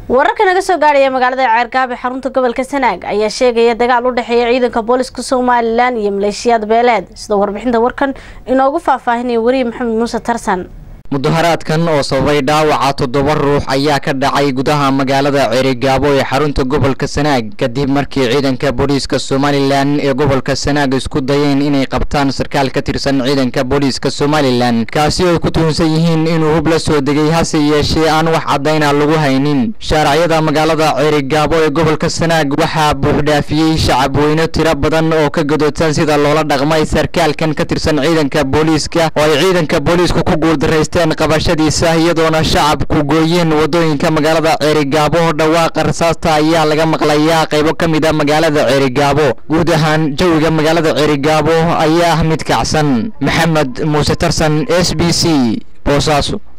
wararka naga soo gaadhaya magaalada ceergaab ee xarunta gobolka sanaag ayaa sheegaya dagaal u dhexeeya ciidanka booliska somalilan iyo maleeshiyaad beeleed sida warbixinta warkan inoogu faahfaahinaya weriye maxamed muuse tarsan mudaharaadkan oo sababay dhaawaca toddoba ruux ayaa ka dhacay gudaha magaalada ceerigaabo ee xarunta gobolka sanaag kadib markii ciidanka booliiska somalilan ee gobolka sanaag isku dayeen inay qabtaan sarkaal ka tirsan ciidanka booliiska somalilan kaasi oo ay ku tuhunsan yihiin inuu hub la soo degay hase yeeshee aan wax caddayna lagu haynin shaaracyada magaalada ceerigaabo ee gobolka sanaag waxaa buuxdhaafiyey shacabweyne tiro badan oo ka gadoodsan sida loola dhaqmay sarkaalkan ka tirsan ciidanka booliiska oo ay ciidanka booliisku ku guuldarraysteen qabashadiisa iyadoona shacabku gooyeen wadooyinka magaalada ceerigaabo dhawaaqa rasaasta ayaa laga maqlayaa qaybo ka mid a magaalada ceerigaabo guud ahaan jawiga magaalada ceerigaabo ayaa ah mid kacsan maxamed muuse tarsan s b c boosaaso